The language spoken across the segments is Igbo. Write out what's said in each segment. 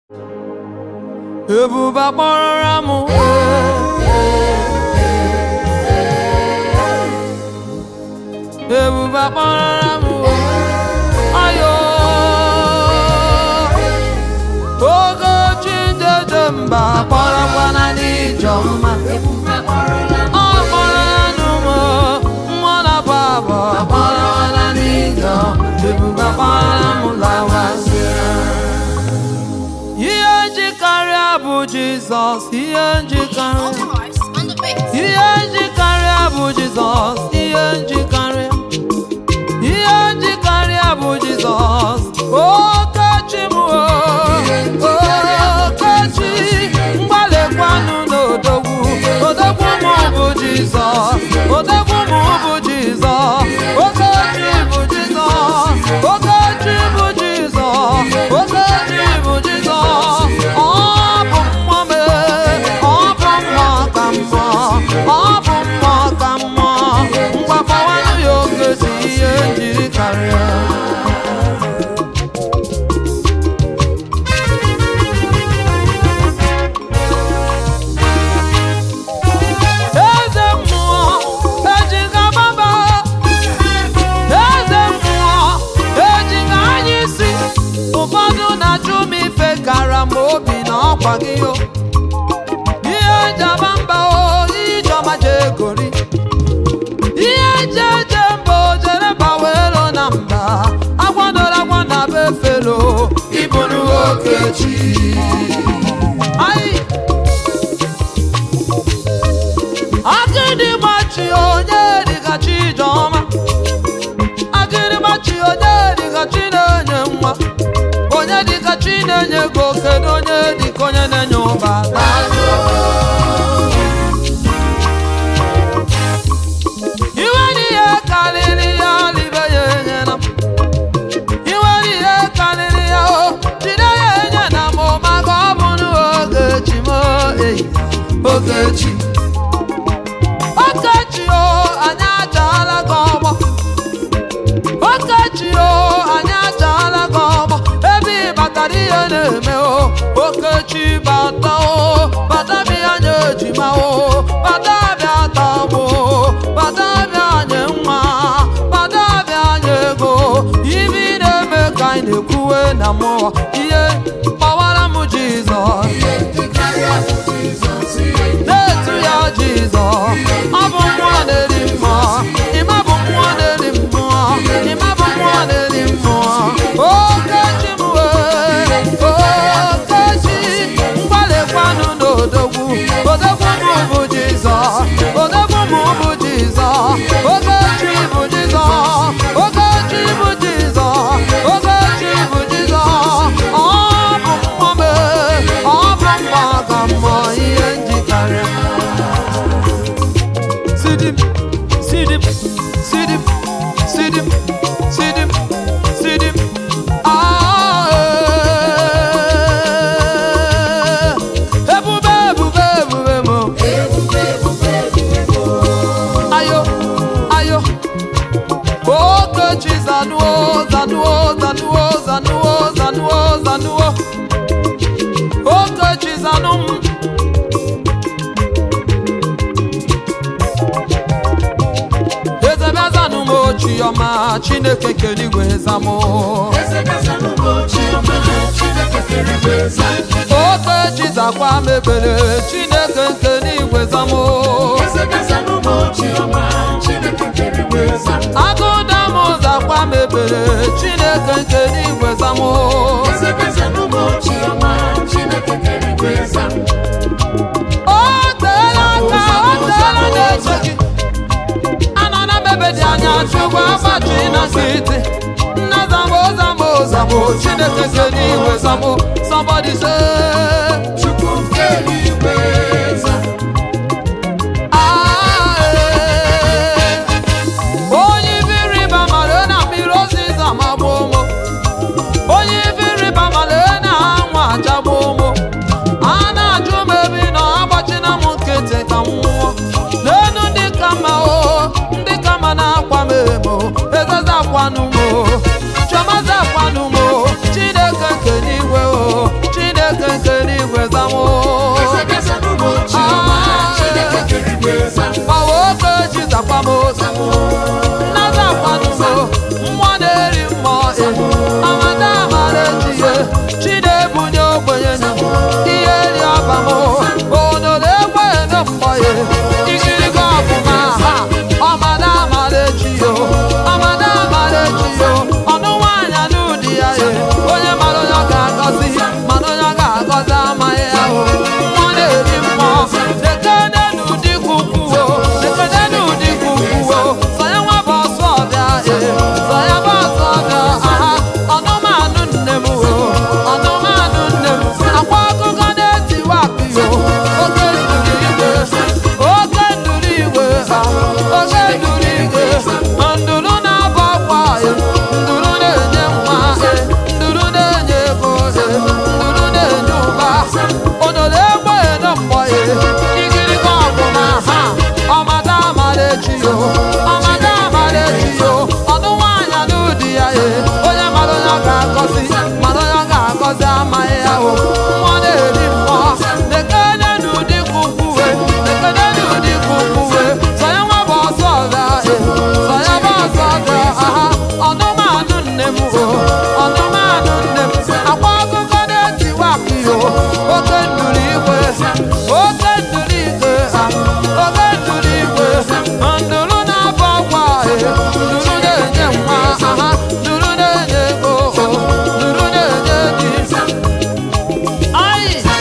ebube kpọrọra m ebube kpọrọra m ayo oge chidede mba kpọrọkwana n'ijọ mma ọ kpọrọ ya n'ụmụ mmụọ na baba kpọrọkwana n'ijọ ebube kpọrọra m lawasịa ihe njikarịa bụ jizọs ihe njikarịa Authorized on the beat. ihe njikarịa bụ jizọs ihe njikarịa ihe njikarịa bụ jizọs okechi m o, okechi mgbalịkwanụ n'odogwu odogwu m bụ jizọs odogwu m bụ jizọs okechi bụ jizọs okechi bụ jizọs okechi bụ jizọs ọ bụ mmụọ mee ọ bụ mmụọ ka mmụọ ọ bụ mmụọ ka mmụọ mgbakọwanụ ya okechi ihe njiri karịa eze mmụọ ejiga baba eze mmụọ ejiga anya isi ụfọdụ na-ajụ m ife kara m obi na ọkwa gị o ihe njaba mba o ijeọma jegori ihe nje eje mba o jere bawero na mba agwadoro agwa na be fero ịbụrụ okechi Ai! Agịdịgbachi onye dịka Chijọma Agịdịgbachi onye dịka chi na-enye nwa onye dịka chi na-enye ego kedu onye dịka onye na-enye ụba iwe n'ihe karịrị ya libe ya enyela m iwe n'ihe karịrị ya o jide ya enye na m maka ọ bụ n'ogechi m eyi ogechi Okechi o anyị achaala gị ọgbọ Okechi o anyị achaala gị ọgbọ ebe ị batara ihe na-eme o Okechi bata o bata bịa nye ejima o bata bịa tagbo bata bịa nye nwa bata bịa nye ego ibe ị na-eme ka anyị na-ekwuwe na mmụọ ihe gbawara m Jizọs na-etu ya Jizọs ọ bụ mmụọ na-eri mmụọ ịma bụ mmụọ na-eri mmụọ ịma bụ mmụọ na-eri mmụọ okechi m wee okechi mgbalịkwanụ n'odogwu odogwu m bụ Jizọs odogwu m bụ Jizọs okechi bụ Jizọs okechi bụ Jizọs okechi bụ Jizọs ọ bụ mmụọ mee ọ bụ mmụọ ka mmụọ ihe njikarịa Sidim, sidim, sidim, sidim, sidim, sidim. Ah, eh. Ebube, ebube, ebube mo. Ayo, ayo. Okechi zanuo, zanuo, zanuo, zanuo, zanuo, zanuo. Okechi zanum. eze bịazanụ m ochi ọma chineke kere igwe zamụ oke chizakwa mebere chineke nke n'igwe zamụ agụda m zakwa mebere chineke nke n'igwe zamụ o teela aka o teela na-eche gị anọ na mebe dị anya chukwu agbachi na nkịtị nna zambo zambo zambo chineke nke n'igwe zambo somebody say Ah, eh. onye ibe ịrịba mara na mmiri oziza ma gbuo ụmụ onye ibe ịrịba mara na anwa achagbu ụmụ a na-ajụ m ebe ị nọ agbachina m nkịtị ka m nwụọ n'elu ndị ka mma o ndị ka mma na-akwa m emo ezeza akwanụ m o chiọmaza akwanụ m o chineke nke n'igwe o chineke na-ebunye ogbenye nụ ihe ri ọba m onodo egbenye na mkpọye ikirigo ọbụma ha ọmada amara echi yo ọmada amara echi yo ọnụ nwaanyị anụ di ya ye onye mara onye ọ ga-agọzi mana onye ọ ga-agọzi amaghị ya o nwa na-eri mmụọ lekene n'ụdị kwukwuo lekene n'ụdị kwukwuo sọ ya nwa bụ ọsọ ọbịa e sọ ya bụ ọsọ ọbịa aha ọnụmanụ nne m o ọnụmanụ nne m akwa akụkọ na-etiwa akpịyo oke nduru igwe oke nduru igwe ha oke nduru igwe nduru na-abọ akwa e nduru na-enye nwa e nduru na-enye ego e nduru na-enye ụba onodo egbe na mgbọ e igirigi ọbụna ha ọmada amara echi yo ọmada amara echi yo ọnụ nwaanyị anụ di ya e onye mara onye ọ ga-agọzi mana onye ọ ga-agọzi amaghị ya o nwa na-eri mmụọ lekene n'ụdị kwukwuwe lekene n'ụdị kwukwuwe sọ ya nwa bụ ọsọ ọbịa e sọ ya bụ ọsọ ọbịa aha ọnụmanụ nne m o ọnụmanụ nne m akwa akụkọ na-etiwa akịyo oke nduru igwe oke nduru igwe ha oke nduru igwe nduru na-abụ ọgwa e nduru na-enye nwa aha nduru na-enye ego o nduru na-enye di Ayi!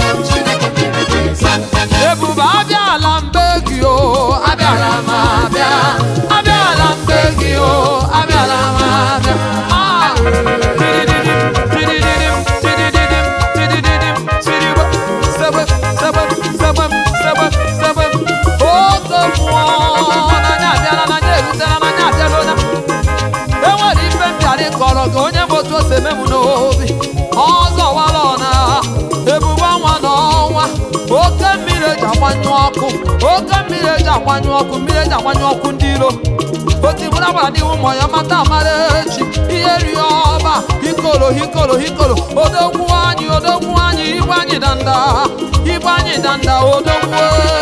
ebube abịala mbe gị o abịala m abịa abịala mbe gị o abịala m abịa Ah! Tidididim, tidididim, tidididim, tidididim, tidigbo. Sebem, sebem, sebem, sebem, sebem. Oge mmụọ n'anya abịala n'anya erutela n'anya abịala enwere ife mbịarị kọrọ gị onye bụ otu o si eme m n'obi ọzọ wara ọna ebube ọnwa na ọnwa oke mmiri eji agbanyụ ọkụ oke mmiri eji agbanyụ ọkụ mmiri eji agbanyụ ọkụ ndị iro otibụla gwara n'ihu ụmụ ya mata amara echi ihe rie ọba hikolo hikolo hikolo odogwu anyị odogwu anyị igwe anyị danda igwe anyị danda odogwu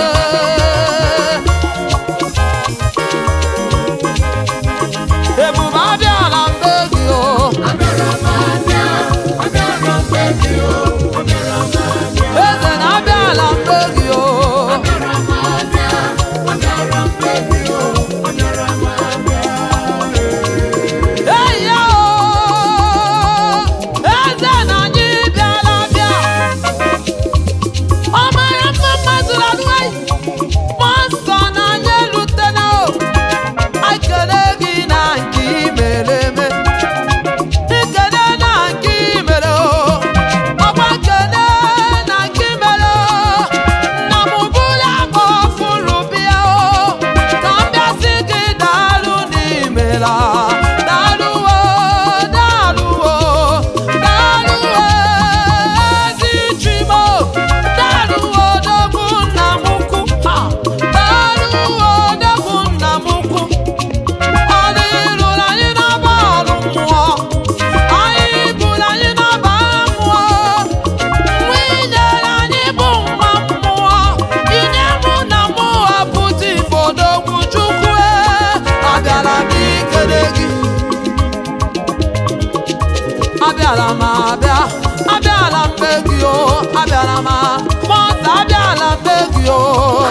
ebube abịala mbe gị o eze na-abịala mbe gị o eyi ya o eze na anyị bịala bịa ọ mara mma mmadụ lalụghị mmụọ nsọ na anyị elutena o ekele gị na nke i mere eme ekele na nke i mere o ọkwa ekele na nke i mere o nna m bụrụ abụ fụrụ bịa o ka m bịasị gị daalụ n'imela daalụwo daalụwo daalụwo ezi chimo daalụwo dogbu nna m ukwu ha daalụwo dogbu nna m ukwu ọ dịrụrụ anyị n'ọba ọrụ mmụọ anyị bụrụ anyị n'ọba mmụọ nwa inyere anyị bụ nwa mmụọ inye mụ na mụ apụta ifo n'okwu chukwu e abịara m ikele gị abịara m abịa abịara m be gị o abịara m mọta abịara m be gị o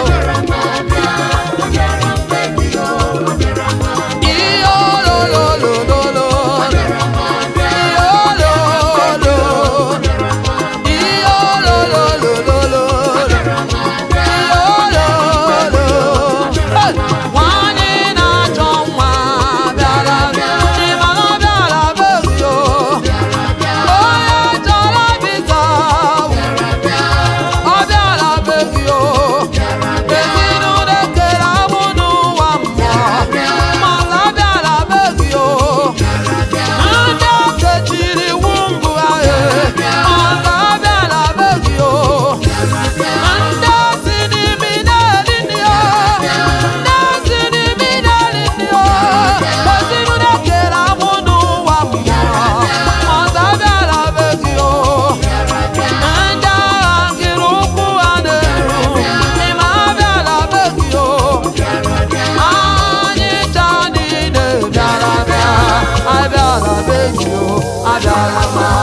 ihe ololololo ihe ololo ihe ololololo ihe ololo nwanyị na-achọ nwa bịara ịmara ọ bịara be gị o onye chọrọ bita ọ bịara be gị o ezinụlọ ekere amụ n'ụwa mmụọ mana ọ bịara be gị o ndị okechiri iwu mbụ ahụ mana ọ bịara be gị o ndị osi n'imi na-eri nri o ndị osi n'imi na-eri nri o ezinụlọ ekere amụ n'ụwa mmụọ mana ọ bịara be gị o ndị agha nkiri ụkwụ ha na-eru ịma abịala be gị o anyị taa niile bịara bịa abịala be gị o abịala ma